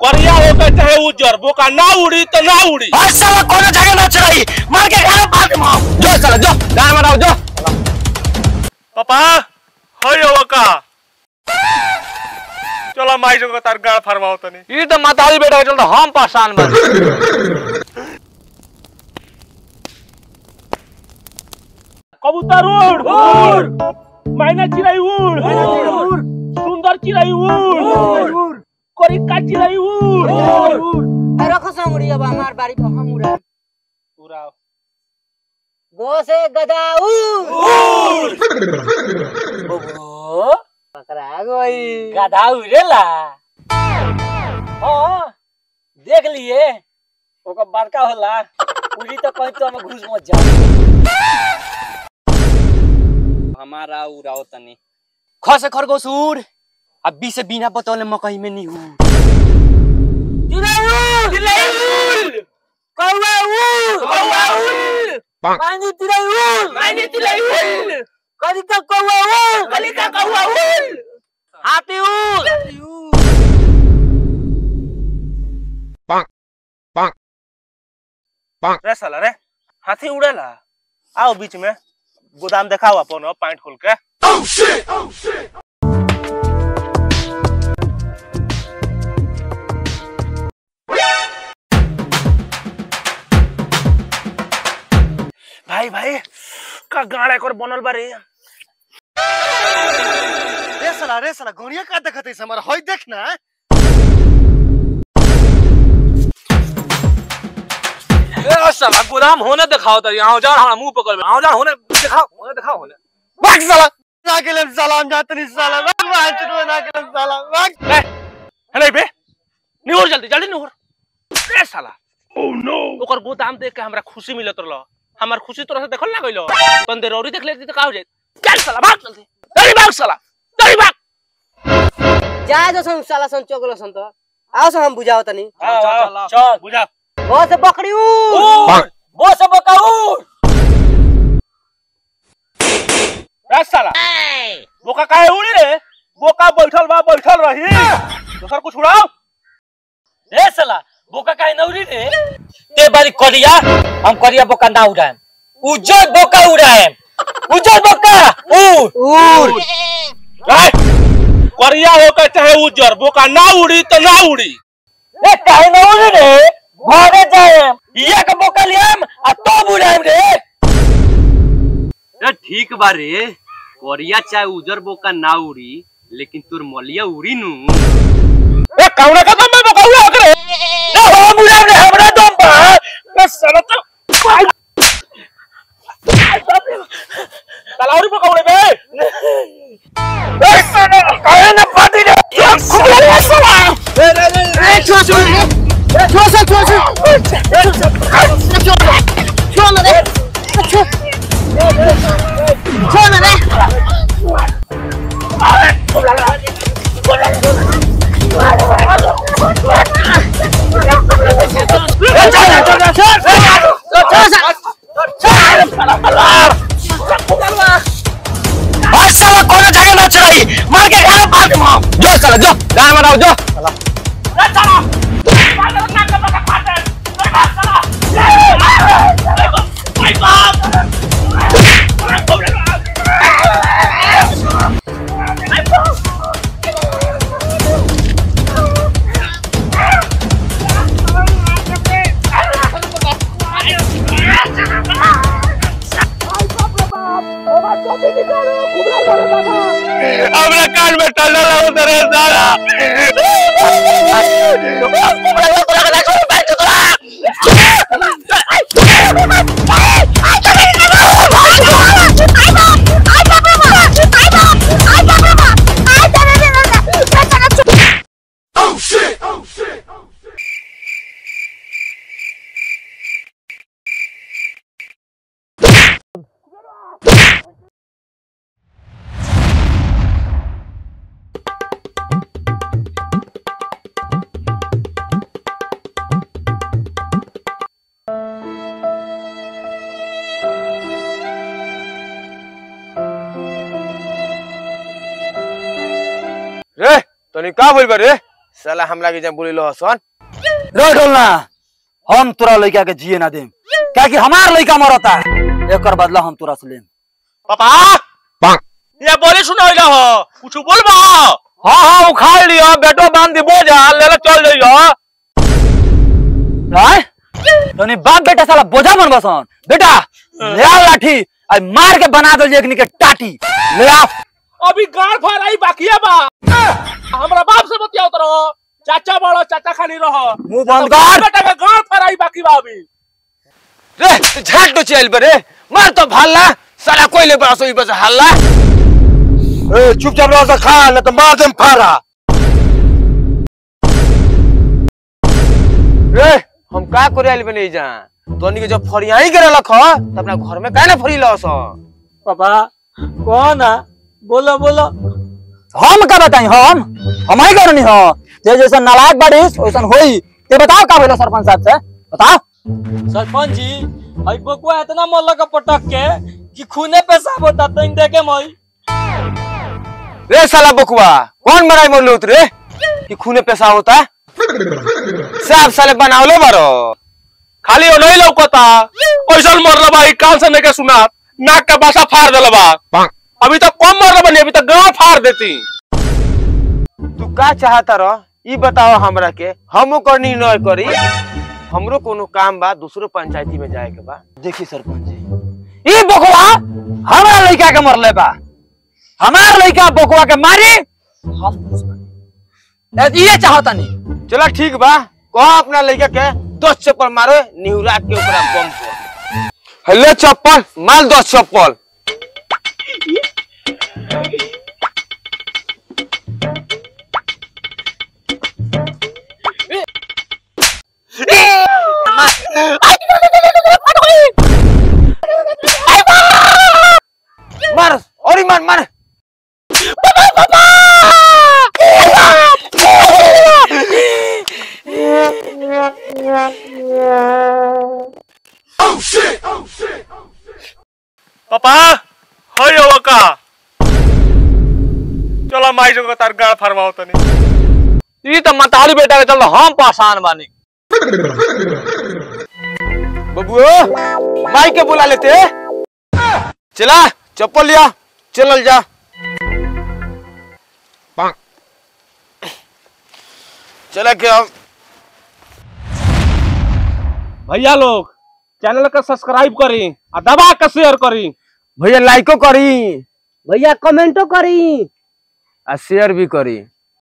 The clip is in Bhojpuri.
करिया होकर चाहे उज्जर बोका ना उड़ी तो ना उड़ी और साला कोनो जगह ना चढ़ाई मार के गाना बात मार जो साला जो गाना मारो जो पापा हयो का चलो माई जो तार गाड़ फरमाओ तनी ई तो मातारी बेटा के चलते हम परेशान बन कबूतर उड़ उड़ मैना चिड़ै उड़ उड़ सुंदर चिड़ै उड़ करिका चिड़ै उड़ रखो समुड़ी अब हमार बारी पर हम उड़ा उड़ाओ गो से गदाऊ पकड़ा गई गदाऊ रेला हाँ देख लिए ओकर बड़का होला उड़ी तो कहीं तो हम घुस मत जाओ हमारा उड़ाओ तनी ख से खरगोश उड़ अब बी से बिना बतौले मकई में नहीं हूँ कौवा उड़ कौवा उड़ पानी तिरै उड़ पानी तिरै उड़ कलिका कौवा उड़ कलिका कौवा उड़ हाथी उड़ रे साला रे हाथी उड़ेला आओ बीच में गोदाम दिखाओ अपन पॉइंट खोल के भाई भाई का गाड़ा एक और बनल बारे रे साला रे साला गोनिया का देखत है हमारा होय देख ना ए साला गोदाम होने दिखाओ तो यहाँ जा हमारा मुंह पकड़ में आओ जा होने दिखाओ होने दिखाओ होने भाग साला ना के लिए सलाम जाते नहीं साला भाग भाग चलो ना के लिए साला भाग है नहीं बे निहोर जल्दी जल्दी निहोर रे साला ओह नो ओकर गोदाम देख के हमरा खुशी मिलत रहल हमार खुशी तोरा से देखल ना गइलो तन देर औरी देख लेती तो का हो जाए चल साला भाग जल्दी जल्दी भाग साला जल्दी भाग जाए दो सन साला सन चोगलो सन तो आओ से हम बुझाओ तनी चल चल बुझा गो से बकरी उड़ गो से बका उड़ रे साला बोका काहे उड़ी रे बोका बैठल बा बैठल रही दोसर कुछ उड़ाओ रे साला बोका काहे नौरी रे ते बारी करिया हम करिया बोका ना उड़ाएम उज्जर बोका उड़ाएम उज्जर बोका उड़ उड़ रे करिया होकर चाहे उज्जर बोका ना उड़ी तो ना उड़ी रे काहे ना उड़ी रे भागे जाएम इया के बोका लियाम आ तो उड़ाएम रे रे ठीक बा रे कोरिया चाहे उजर बोका ना उड़ी लेकिन तोर मलिया उड़ी नु ए कौना का दम में बोका उड़ा करे ना हम उड़ाएम रे हमरा दम बा रे साला तो साला औरी बोका उड़े बे रे साला काहे ना पाटी रे खूब रे साला रे रे रे छो छो छो छो छो छो और साला कोनो जगह ना चढ़ाई मार के गाना बात मार जो साला जो गाना मारो जो हमरा कान में टल्ला लगा तेरे साला रे तनी का बोल बा रे साला हमरा के जब बोलिलो हसन रे ढोलना हम तोरा लड़का के जिए ना देम क्या कि हमार लड़का मरता एकर बदला हम तोरा से लेम पापा ये बोले सुना हो कुछ बोलबा हाँ हाँ उखाड़ लियो बेटो बांध दी बोझा ले ले चल जइयो राय तोनी बाप बेटा साला बोझा बनबसन बेटा ले आ लाठी आ मार के बना दो एकनी के टाटी ले आ अभी गाड़ फराई बाकिया बा हमरा बाप से बतियाओ तो रहो चाचा बड़ो चाचा खाली रहो मुंह बंद कर बेटा के गाड़ फराई बाकी बा अभी रे तू झाट तो चल बरे मार तो भाला साला कोई ले बड़ा सोई बस हल्ला ए चुपचाप रह से खा न तो मार देम फारा रे हम का करे आइल बने जा तोनी के जब फरियाई करे लख त अपना घर में काहे ना फरी लस पापा कौन है बोलो बोलो हम का बताई हम हम ही करनी हो जे जैसा नालायक बाड़ीस वैसन होई ते बताओ का बोला सरपंच साहब से बताओ सरपंच जी आई बकुआ इतना मल्ल का पटक के कि खूने पेशाब होता तइन देखे मई रे साला बकुआ कौन मराई मोर लोत रे कि खूने पैसा होता सब साले बनावलो बारो खाली ओ नहीं लौकता ऐसा मरला बा कान से नहीं सुना नाक का बासा फाड़ देला बा अभी तक कम मरला बनी अभी तक गांव फाड़ देती तू का चाहता रह ई बताओ हमरा के हमो कर निर्णय करी हमरो कोनो काम बा दूसरो पंचायती में जाए के बा देखी सरपंच जी ई बकवा हमारा लड़का के मरले बा हमार लड़का बकवा के मारी हम खुश बानी। ए, ये चाहता नहीं चला ठीक बा कह अपना लड़का के दस चप्पल मारो निहुरा के ऊपर बम फोड़ हेलो चप्पल माल दस चप्पल मार और ही मार मार पापा हय हो का चलो माई जो तार गाड़ फरवाओ तनी ई तो मतारी बेटा के चल हम पासान बानी बबुओ माई के बुला लेते चला चप्पल लिया चलल जा चला के हम भैया लोग चैनल का सब्सक्राइब करी आ दबा के शेयर करी भैया लाइको करी भैया कमेंटो करी आ शेयर भी करी